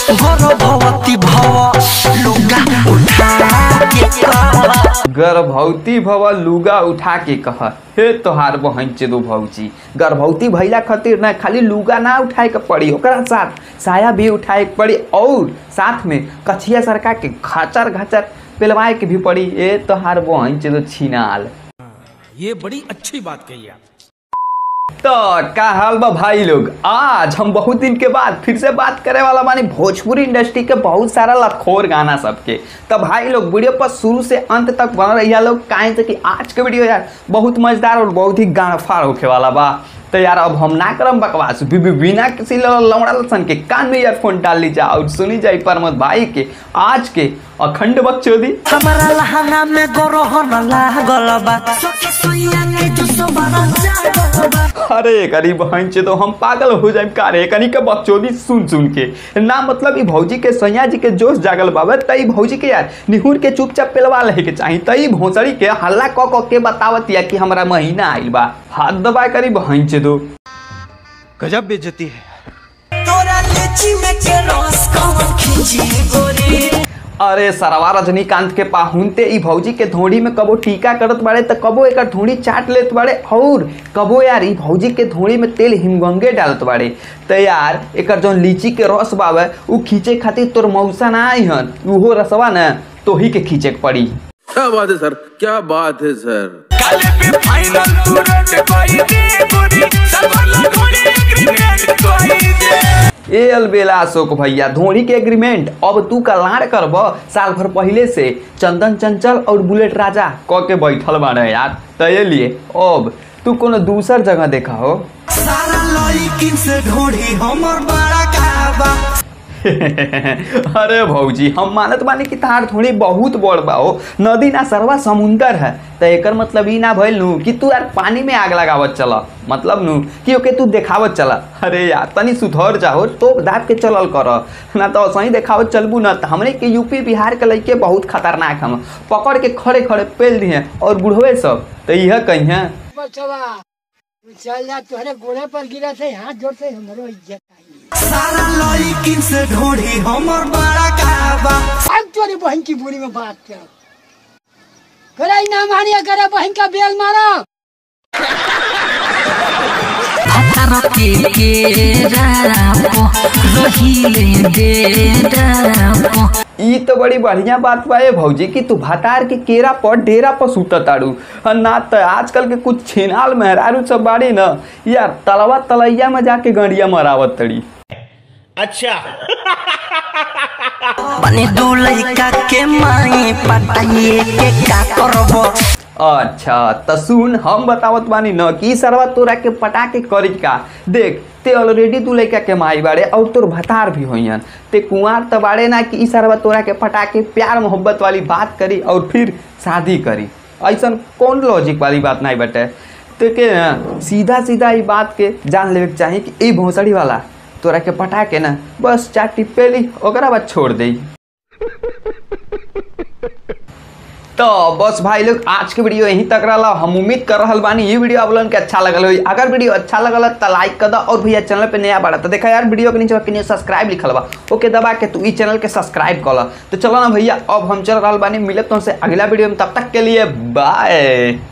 गर्भवती भव लुगा उठा के कह गर्भवती भव लुगा उठा के कह हे तोहार बहन के दो भौजी गर्भवती भैला खातिर ना खाली लुगा ना उठाए के पड़ी ओकरा साथ साया भी उठाए के पड़ी और साथ में कछिया सरका के खाचर घाचर पेलवाए के भी पड़ी ए तोहार बहन के दो छिनाल ये बड़ी अच्छी बात कही आप तो का हाल बा भाई लोग आज हम बहुत दिन के बाद फिर से बात करे वाला मानी भोजपुरी इंडस्ट्री के बहुत सारा लखोर गाना सबके तो भाई लोग वीडियो पर शुरू से अंत तक बन रही लोग काहे से कि आज के वीडियो यार बहुत मजेदार और बहुत ही गाना फाड़ होके वाला बा तो यार अब हम ना करम बकवास बि- बि- बिना किसी लौड़ा लसन के कान में ईयरफोन डाल ली जा और सुनी जाई प्रमोद भाई के आज के अखंड बकचोदी हमारा लहंगा में गरहन लागल बा सखी सुइया के जो सबरा जागल बा अरे करी बहन से तो हम पागल हो जाए का रे कनी के बकचोदी सुन सुन के ना मतलब ई भौजी के सैया जी के जोश जागल बाबे तई भौजी के यार निहुर के चुपचाप पेलवा लहे के चाही तई भोसड़ी के हल्ला क क के बतावत या कि हमरा महीना आइल बा हाथ दबा करी बहन से दो गजब बेइज्जती है तोरा लीची में के रस कौन खींची गोरी अरे सरवा रजनीकांत के पाहुनते ई भौजी के धोड़ी में कबो टीका करत बाड़े त कबो एकर धोड़ी चाट लेत बाड़े और कबो यार ई भौजी के धोड़ी में तेल हिमगंगे डालत बाड़े त यार एकर जौन लीची के रस बावे उ खींचे खातिर तोर मौसा ना आई हन उहो रसवा न तोही के खींचे के पड़ी क्या बात है सर क्या बात है सर ए अलबेला अशोक भैया धोनी के एग्रीमेंट अब तू कलार करब साल भर पहले से चंदन चंचल और बुलेट राजा क के बैठल बाड़े यार त ये लिए अब तू कोनो दूसर जगह देखा हो सारा लड़किन से ढोढ़ी हमर बड़ा काबा अरे भौजी हम मानत बानी कि तार थोड़ी बहुत बड़ बा हो नदी ना सरवा समुंदर है त एकर मतलब ई ना भइल नु कि तू यार पानी में आग लगावत चला मतलब नु कि ओके तू देखावत चला अरे यार तनी सुधर जाओ तो दाब के चलल कर ना तो सही देखावत चलबू ना त हमरे के यूपी बिहार के लइके बहुत खतरनाक हम पकड़ के खड़े खड़े पेल दिए और बुढ़वे सब त इह कहिए बचवा तू चल जा तोहरे गोड़े पर गिरा थे हाथ जोड़ से हमरो इज्जत आई सारा लड़किन से ढोढ़ी हमर बड़ा काबा अब तोरी बहन की बुरी में बात कर करे ना मानिया करे बहन का बेल मारो के केरापो रहिले डेरापो ई तो बड़ी बढ़िया बात बा ए भौजी कि तू भातार के केरा पर डेरा पर सुत ताड़ू और ना तो आजकल के कुछ छेनाल मेहरारू सब बाड़ी न यार तलवा तलैया में जाके गड़िया मरावत तड़ी बने दो लड़का के माई पटाइए के का करबो अच्छा त सुन हम बतावत बानी न कि ई सरवा तोरा के पटा के करी का देख ते ऑलरेडी तू लड़का के माई बाड़े और तोर भतार भी होइयन ते कुंवार त बाड़े ना कि ई सरवा तोरा के पटा के प्यार मोहब्बत वाली बात करी और फिर शादी करी ऐसन कौन लॉजिक वाली बात नहीं बटे तो के न, सीधा सीधा ई बात के जान लेवे के चाही कि ई भोसड़ी वाला तोरा के पटा के ना बस चार टिप्पेली ओकरा बाद छोड़ देई तो बस भाई लोग आज के वीडियो यहीं तक रहा हम उम्मीद कर रहा बानी ये वीडियो आप लोगन के अच्छा लगल होई अगर वीडियो अच्छा लगल तो लाइक कर दो और भैया चैनल पे नया बाड़ा तो देखा यार वीडियो के नीचे के सब्सक्राइब लिखल बा ओके दबा के तू ई चैनल के सब्सक्राइब कर ला तो चलो ना भैया अब हम चल रहा बानी मिलत तुमसे अगला वीडियो में तब तक के लिए बाय